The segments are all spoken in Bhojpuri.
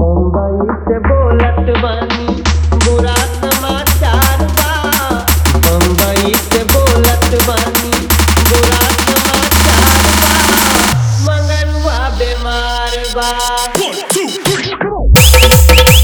बम्बई से बोलत बानी बुरा समाचार बा बम्बई से बोलत बानी बुरा समाचार बा मंगलवा बीमार बा One, two, three, come on.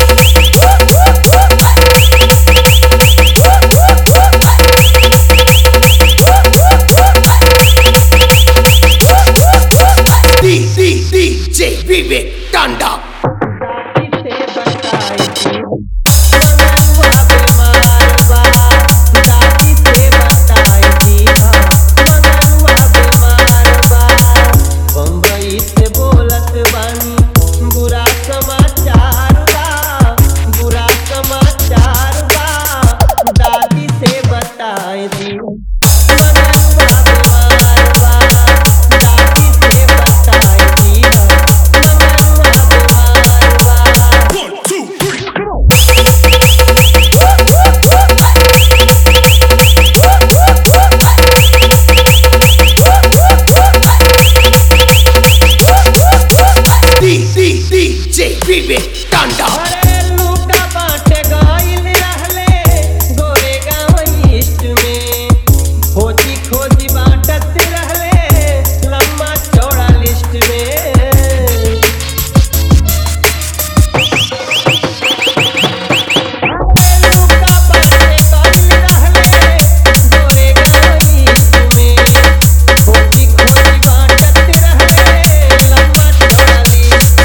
D, D, DJ Vivek Tanda. दादी से बताई थी मंगलवा बीमार बा दादी से बताई थी मंगलवा बीमार बा बम्बई से बोलत बानी बुरा समाचार बा बुरा समाचार बा दादी से बताई थी मंगलवा बीमार बा दादी से बताई थी मंगलवा बीमार बा One, two, three, come on. D, D, DJ Vivek Tanda. अरे लूटा बाटे गइल रहले गोरेगांव ईस्ट में खोजी खोजी बाटत रहले लम्बा चौड़ा लिस्ट में अरे लूटा बाटे गइल रहले गोरेगांव ईस्ट में खोजी खोजी बाटत रहले लम्बा चौड़ा लिस्ट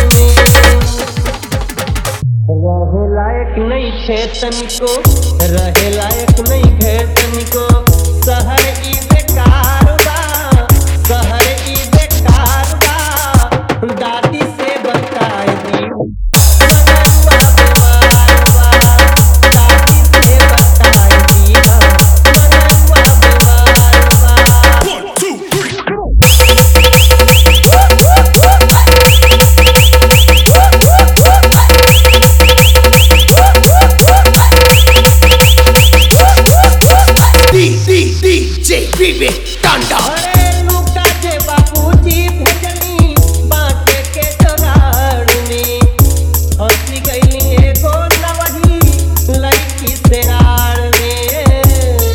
में रहे लायक नहीं थे तनिको रहे लायक नहीं थे तनिको शहर ई बेकार बा शहर ई बेकार बा दादी से बताई दी मंगलवा बीमार बा दादी से बताई दी मंगलवा बीमार बा One, two, three, come on. D, D, DJ Vivek Tanda. अरे लुका जे बाबूजी भेजनी बाटे के जोगाड़ में हंसी गईली एगो नवही लड़की से आड़ में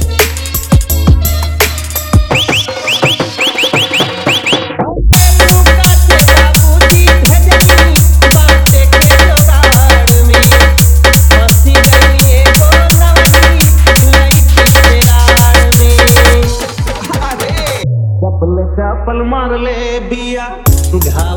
अरे लुका जे बाबूजी भेजनी बाटे के जोगाड़ में हंसी गईली एगो नवही लड़की से आड़ में चपल चपल मार ले बिया घाव